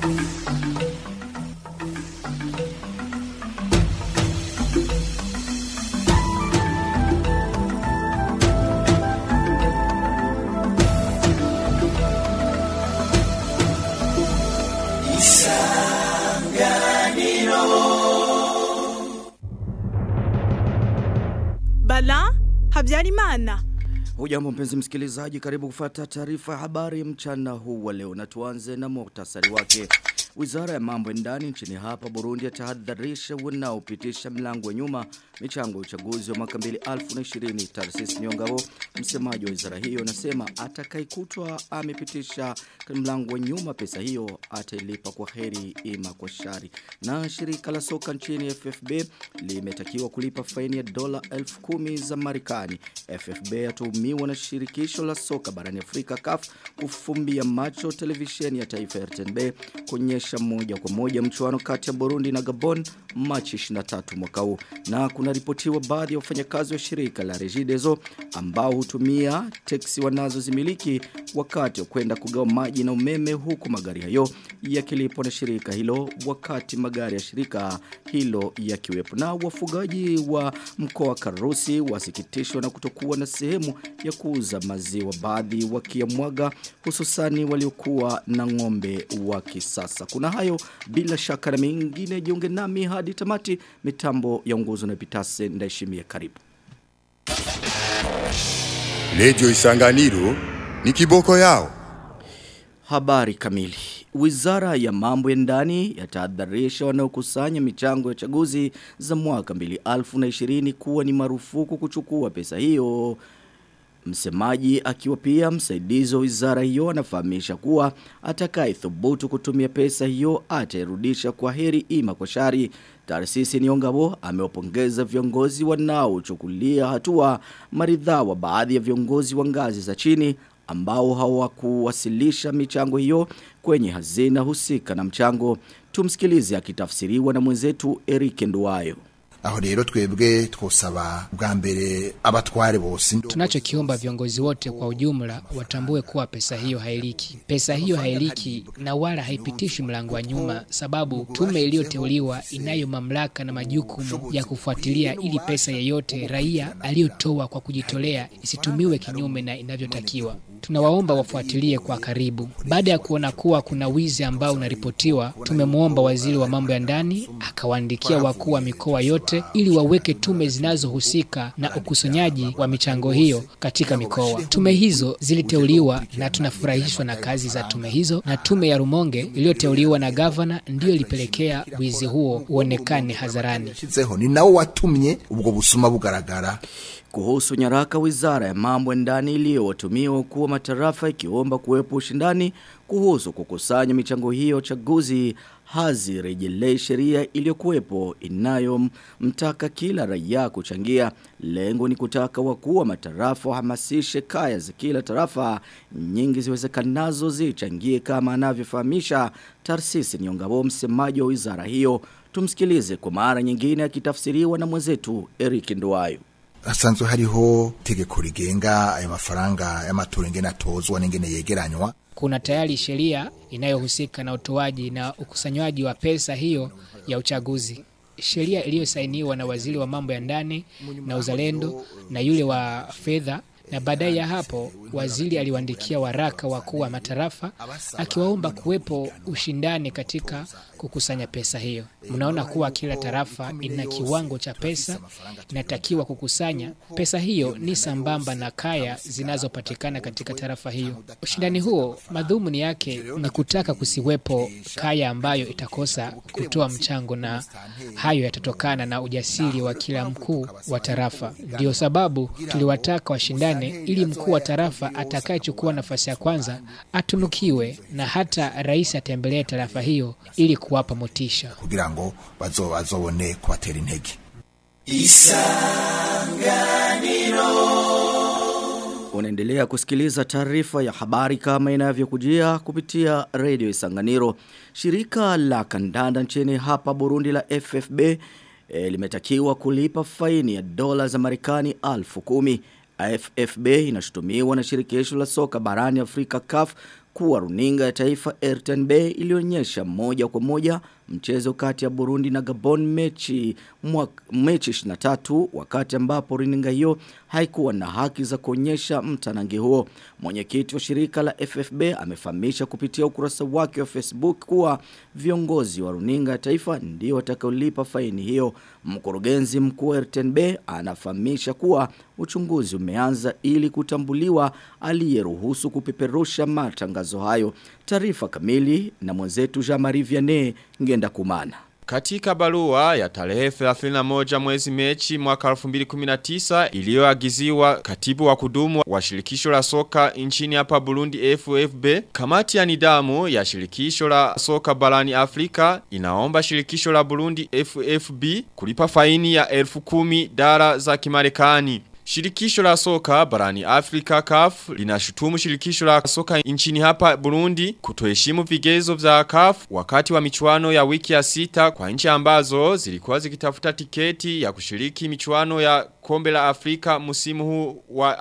Bala Habyarimana. Hujambo mpenzi msikilizaji, karibu kufata taarifa ya habari mchana huu wa leo na tuanze na muhtasari wake. Wizara ya mambo ya ndani nchini hapa Burundi yatahadharisha wanaopitisha mlango wa nyuma michango ya uchaguzi wa mwaka 2020. Tarsis Nyongabo, msemaji wa wizara hiyo, anasema atakayekutwa amepitisha mlango wa nyuma pesa hiyo atailipa kwa heri ima kwa shari. Na shirika la soka nchini FFB limetakiwa kulipa faini ya dola 10,000 za Marekani. FFB yatuhumiwa na shirikisho la soka barani Afrika CAF kufumbia macho televisheni ya taifa ya RTNB kuonyesha moja kwa moja mchuano kati ya Burundi na Gabon Machi 23 mwaka huu. Na kuna ripotiwa baadhi ya wafanyakazi wa shirika la Regideso ambao hutumia teksi wanazozimiliki wakati wa kwenda kugawa maji na umeme huku magari hayo yakilipwa na shirika hilo wakati magari ya shirika hilo yakiwepo. Na wafugaji wa mkoa wa Karusi wasikitishwa na kutokuwa na sehemu ya kuuza maziwa baadhi wakiamwaga hususani waliokuwa na ng'ombe wa kisasa. Kuna hayo bila shaka na mengine jiunge nami hadi tamati mitambo ya unguzo na pitase ndaishimia karibu. Lejo Isanganiro ni kiboko yao. Habari kamili. Wizara ya mambo ya ndani yatahadharisha wanaokusanya michango ya uchaguzi za mwaka 2020 kuwa ni marufuku kuchukua pesa hiyo. Msemaji akiwa pia msaidizi wa wizara hiyo anafahamisha kuwa atakaye thubutu kutumia pesa hiyo atairudisha kwa heri ima kwa shari. Tarsisi Niongabo amewapongeza viongozi wanaochukulia hatua maridhaa wa baadhi ya viongozi wa ngazi za chini ambao hawakuwasilisha michango hiyo kwenye hazina husika na mchango. Tumsikilize akitafsiriwa na mwenzetu Eric Nduwayo. aho rero twebwe twosaba bwa mbere abatware bose Tunachokiomba viongozi wote kwa ujumla watambue kuwa pesa hiyo hailiki. Pesa hiyo hailiki na wala haipitishi mlango wa nyuma, sababu tume iliyoteuliwa inayo mamlaka na majukumu ya kufuatilia ili pesa yeyote raia aliyotoa kwa kujitolea isitumiwe kinyume na inavyotakiwa. Tunawaomba wafuatilie kwa karibu. Baada ya kuona kuwa kuna wizi ambao unaripotiwa, tumemwomba waziri wa mambo ya ndani akawaandikia wakuu wa mikoa yote ili waweke tume zinazohusika na ukusanyaji wa michango hiyo katika mikoa. Tume hizo ziliteuliwa na tunafurahishwa na kazi za tume hizo, na tume ya Rumonge iliyoteuliwa na gavana ndiyo ilipelekea wizi huo uonekane hadharani. shizeho ni nawo watumye ubwo busuma bugaragara Kuhusu nyaraka wizara ya mambo ya ndani iliyowatumiwa kuwa matarafa ikiomba kuwepo ushindani kuhusu kukusanya michango hiyo chaguzi hazirejelei sheria iliyokuwepo inayomtaka kila raia kuchangia. Lengo ni kutaka wakuu wa matarafa wahamasishe kaya za kila tarafa nyingi ziwezekanazo zichangie kama anavyofahamisha Tarsisi Nyongabo msemaji wa wizara hiyo. Tumsikilize kwa mara nyingine akitafsiriwa na mwenzetu Eric Nduwayo. hasanzwe hariho tegeko rigenga ayo mafaranga y'amatora ingene atozwa n'ingene yegeranywa Kuna tayari sheria inayohusika na utoaji na ukusanywaji wa pesa hiyo ya uchaguzi. Sheria iliyosainiwa na waziri wa mambo ya ndani na uzalendo na yule wa fedha na baadaye ya hapo waziri aliwaandikia waraka wakuu wa matarafa akiwaomba kuwepo ushindani katika kukusanya pesa hiyo. Mnaona kuwa kila tarafa ina kiwango cha pesa inatakiwa kukusanya. Pesa hiyo ni sambamba na kaya zinazopatikana katika tarafa hiyo. Ushindani huo madhumuni yake ni kutaka kusiwepo kaya ambayo itakosa kutoa mchango, na hayo yatatokana na ujasiri wa kila mkuu wa tarafa. Ndio sababu tuliwataka washindane ili mkuu wa tarafa atakayechukua nafasi ya kwanza atunukiwe na hata rais atembelee tarafa hiyo ili kuwapa motisha. kugira ngo bazo bazobone kubatera intege Unaendelea kusikiliza taarifa ya habari kama inavyokujia kupitia Radio Isanganiro. Shirika la kandanda nchini hapa Burundi la FFB e, limetakiwa kulipa faini ya dola za Marekani alfu kumi. FFB inashutumiwa na shirikisho la soka barani Afrika CAF kuwa runinga ya taifa RTNB ilionyesha moja kwa moja mchezo kati ya Burundi na Gabon mechi mwaka, mechi 23 wakati ambapo runinga hiyo haikuwa na haki za kuonyesha mtanange huo. Mwenyekiti wa shirika la FFB amefahamisha kupitia ukurasa wake wa Facebook kuwa viongozi wa runinga ya taifa ndio watakaolipa faini hiyo. Mkurugenzi mkuu wa RTNB anafahamisha kuwa uchunguzi umeanza ili kutambuliwa aliyeruhusu kupeperusha matangazo hayo. Taarifa kamili na mwenzetu Jean-Marie Vianney ngenda kumana. Katika barua ya tarehe 31 mwezi mechi mwaka 2019 iliyoagiziwa katibu wa kudumu wa shirikisho la soka nchini hapa Burundi FFB, kamati ya nidamu ya shirikisho la soka barani Afrika inaomba shirikisho la Burundi FFB kulipa faini ya elfu kumi dara za kimarekani. Shirikisho la soka barani Afrika CAF linashutumu shirikisho la soka nchini hapa Burundi kutoheshimu vigezo vya CAF wakati wa michuano ya wiki ya sita kwa nchi ambazo zilikuwa zikitafuta tiketi ya kushiriki michuano ya kombe la Afrika musimu huu wa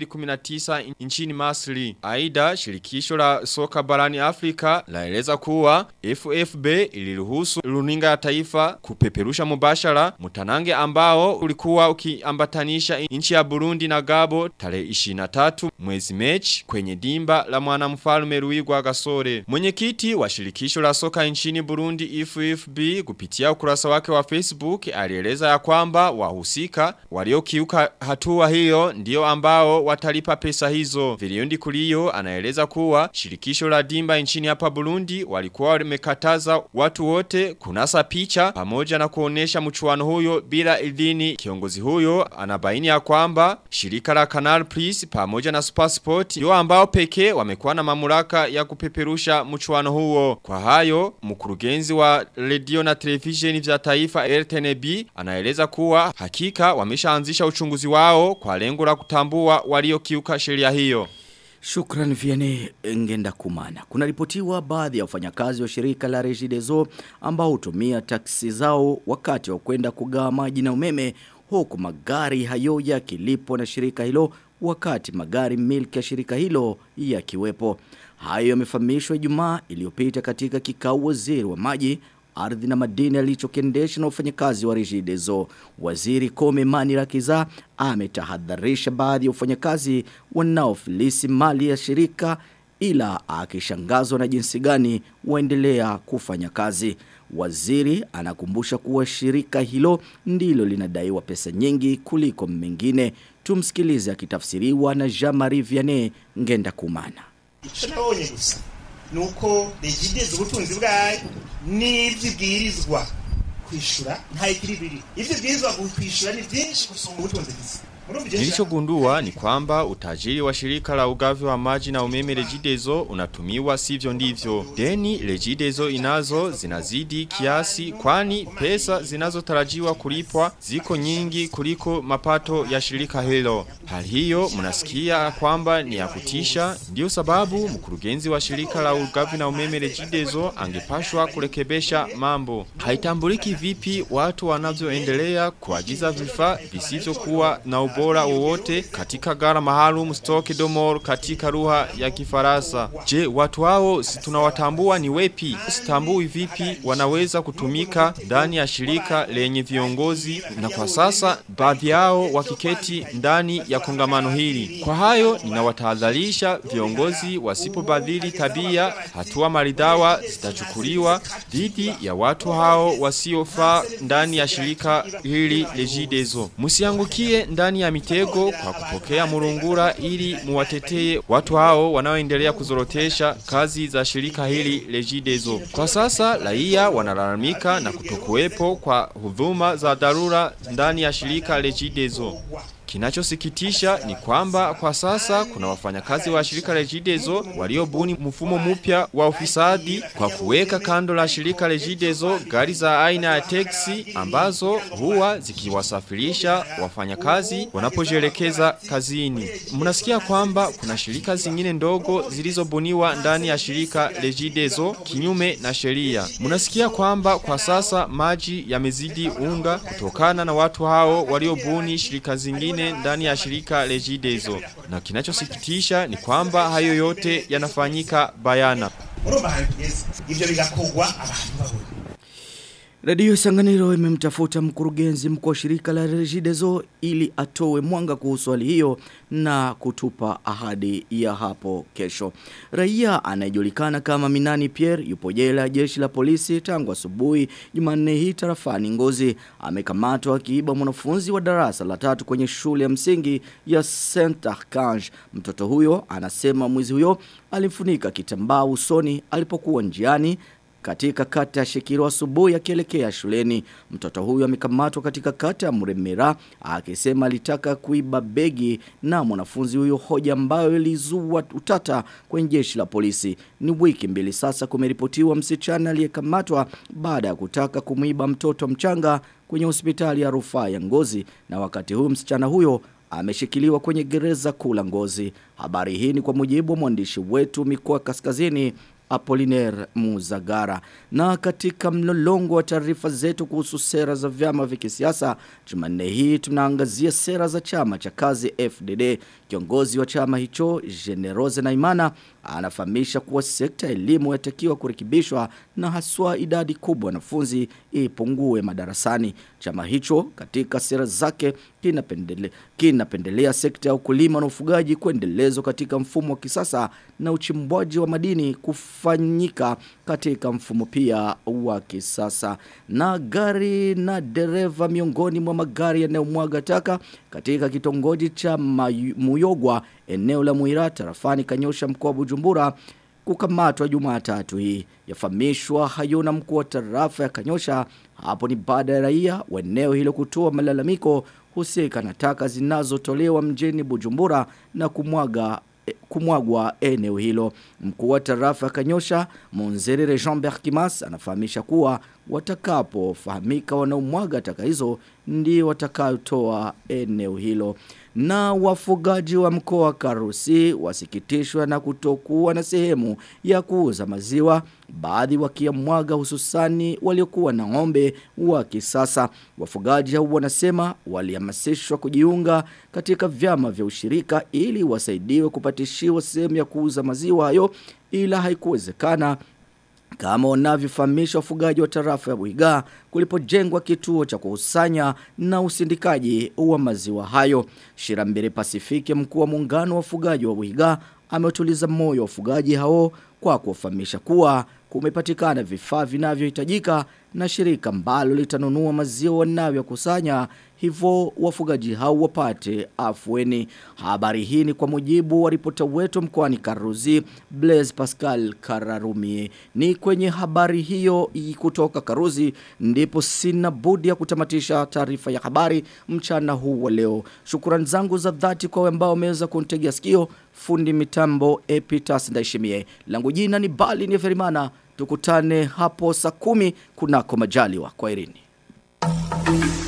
2019 nchini Masri. Aida shirikisho la soka barani Afrika laeleza kuwa FFB iliruhusu runinga ya taifa kupeperusha mubashara mutanange ambao ulikuwa ukiambatanisha nchi ya Burundi na Gabo tarehe 23 mwezi Mechi kwenye dimba la mwanamfalme Ruigwa Gasore. Mwenyekiti wa shirikisho la soka nchini Burundi FFB kupitia ukurasa wake wa Facebook alieleza ya kwamba wahusika waliokiuka hatua hiyo ndio ambao watalipa pesa hizo. Viliondi kuliyo anaeleza kuwa shirikisho la dimba nchini hapa Burundi walikuwa wamekataza watu wote kunasa picha pamoja na kuonesha mchuano huyo bila idhini. Kiongozi huyo anabaini ya kwamba shirika la Canal Plus pamoja na Supersport ndio ambao pekee wamekuwa na mamlaka ya kupeperusha mchuano huo. Kwa hayo, mkurugenzi wa radio na television vya taifa RTNB anaeleza kuwa hakika wameshaanzisha uchunguzi wao kwa lengo la kutambua waliokiuka sheria hiyo. Shukran Vianney ngenda kumana. Kuna ripotiwa baadhi ya wafanyakazi wa shirika la Regideso ambao hutumia taksi zao wakati wa kwenda kugawa maji na umeme huku magari hayo yakilipwa na shirika hilo wakati magari milki ya shirika hilo yakiwepo. Hayo yamefahamishwa Ijumaa iliyopita katika kikao waziri wa maji ardhi na madini alichokiendesha na wafanyakazi wa Regideso. Waziri Kome Mani Rakiza ametahadharisha baadhi ya wafanyakazi wanaofilisi mali ya shirika ila akishangazwa na jinsi gani waendelea kufanya kazi. Waziri anakumbusha kuwa shirika hilo ndilo linadaiwa pesa nyingi kuliko mengine. Tumsikilize akitafsiriwa na Jean-Marie Vianney ngenda kumana. icyo nabonye gusa ni uko regidezi ubutunzi bwayo n'ibyibwirizwa kwishyura nta ikiri biri ibyo bwirizwa kwishyura ni byinshi gusumba ubutunzi bwiza Nilichogundua ni kwamba utajiri wa shirika la ugavi wa maji na umeme Regideso unatumiwa sivyo ndivyo. Deni Regideso inazo zinazidi kiasi kwani pesa zinazotarajiwa kulipwa ziko nyingi kuliko mapato ya shirika hilo. Hali hiyo mnasikia kwamba ni ya kutisha ndio sababu mkurugenzi wa shirika la ugavi na umeme Regideso angepashwa kurekebesha mambo. Haitambuliki vipi watu wanavyoendelea kuagiza vifaa visivyokuwa na ubora wowote katika gara maalum stock domor katika lugha ya kifaransa. Je, watu hao si tunawatambua ni wepi? Sitambui vipi wanaweza kutumika ndani ya shirika lenye viongozi na kwa sasa baadhi yao wakiketi ndani ya kongamano hili. Kwa hayo ninawatahadharisha viongozi wasipobadili tabia, hatua maridhawa zitachukuliwa dhidi ya watu hao wasiofaa ndani ya shirika hili Regideso. Musiangukie ndani ya mitego kwa kupokea murungura ili muwatetee watu hao wanaoendelea kuzorotesha kazi za shirika hili Regideso. Kwa sasa raia wanalalamika na kutokuwepo kwa huduma za dharura ndani ya shirika Regideso. Kinachosikitisha ni kwamba kwa sasa kuna wafanyakazi wa shirika Regideso waliobuni mfumo mpya wa ufisadi kwa kuweka kando la shirika Regideso gari za aina ya teksi ambazo huwa zikiwasafirisha wafanyakazi wanapojielekeza kazini. Mnasikia kwamba kuna shirika zingine ndogo zilizobuniwa ndani ya shirika Regideso kinyume na sheria. Mnasikia kwamba kwa sasa maji yamezidi unga kutokana na watu hao waliobuni shirika zingine wengine ndani ya shirika Regideso. Na kinachosikitisha ni kwamba hayo yote yanafanyika bayana. urumva ahantu tugeze ivyo bigakogwa abantu babona Radio Sanganiro imemtafuta mkurugenzi mkuu wa shirika la Regideso ili atoe mwanga kuhusu hali hiyo na kutupa ahadi ya hapo kesho. Raia anayejulikana kama Minani Pierre yupo jela ya jeshi la polisi tangu asubuhi Jumanne hii tarafani Ngozi amekamatwa akiiba mwanafunzi wa darasa la tatu kwenye shule ya msingi ya Saint Archange. Mtoto huyo anasema mwizi huyo alimfunika kitambaa usoni alipokuwa njiani katika kata ya Shekiro asubuhi akielekea shuleni. Mtoto huyu amekamatwa katika kata ya Muremera akisema alitaka kuiba begi na mwanafunzi huyo hoja ambayo ilizua utata kwenye jeshi la polisi. Ni wiki mbili sasa kumeripotiwa msichana aliyekamatwa baada ya kutaka kumuiba mtoto mchanga kwenye hospitali ya rufaa ya Ngozi na wakati huu msichana huyo ameshikiliwa kwenye gereza kula Ngozi. Habari hii ni kwa mujibu wa mwandishi wetu mikoa kaskazini Apollinaire Muzagara. Na katika mlolongo wa taarifa zetu kuhusu sera za vyama vya kisiasa, Jumanne hii tunaangazia sera za chama cha kazi FDD. Kiongozi wa chama hicho Generose Naimana anafahamisha kuwa sekta ya elimu yatakiwa kurekebishwa na haswa idadi kubwa wanafunzi ipungue madarasani. Chama hicho katika sera zake kinapendele, kinapendelea sekta ya ukulima na ufugaji kuendelezwa katika mfumo wa kisasa na uchimbwaji wa madini kufanyika katika mfumo pia wa kisasa. Na gari na dereva miongoni mwa magari yanayomwaga taka katika kitongoji cha Mayu- Muyogwa eneo la Muira tarafani Kanyosha mkoa wa Bujumbura kukamatwa Jumatatu hii. Yafahamishwa hayuna mkuu wa tarafa ya Kanyosha hapo ni baada ya raia wa eneo hilo kutoa malalamiko husika na taka zinazotolewa mjini Bujumbura na kumwaga eh, kumwagwa eneo hilo. Mkuu wa tarafa ya Kanyosha, Monzerere Jean-Bert Kimas anafahamisha kuwa watakapofahamika wanaomwaga taka hizo ndio watakayotoa eneo hilo. Na wafugaji wa mkoa wa Karusi wasikitishwa na kutokuwa na sehemu ya kuuza maziwa, baadhi wakiamwaga hususani waliokuwa na ng'ombe wa kisasa. Wafugaji hao wanasema walihamasishwa kujiunga katika vyama vya ushirika ili wasaidiwe kupatishiwa sehemu ya kuuza maziwa hayo ila haikuwezekana kama wanavyofahamisha wafugaji wa tarafa ya Buiga kulipojengwa kituo cha kukusanya na usindikaji wa maziwa hayo. Shirambere Pasifiki mkuu wa muungano wa wafugaji wa Buiga ametuliza moyo wafugaji hao kwa kuwafahamisha kuwa kumepatikana vifaa vinavyohitajika na shirika ambalo litanunua maziwa wanayokusanya hivyo wafugaji hao wapate afueni. Habari hii ni kwa mujibu wa ripota wetu mkoani Karuzi Blaise Pascal Kararumi. Ni kwenye habari hiyo i- kutoka Karuzi ndipo sina budi ya kutamatisha taarifa ya habari mchana huu wa leo. Shukrani zangu za dhati kwa wale ambao wameweza kunitegea sikio fundi mitambo Epitas Ndaishimie. Langu jina ni Bali ni Ferimana. Tukutane hapo saa kumi kunako majaliwa. Kwa irini.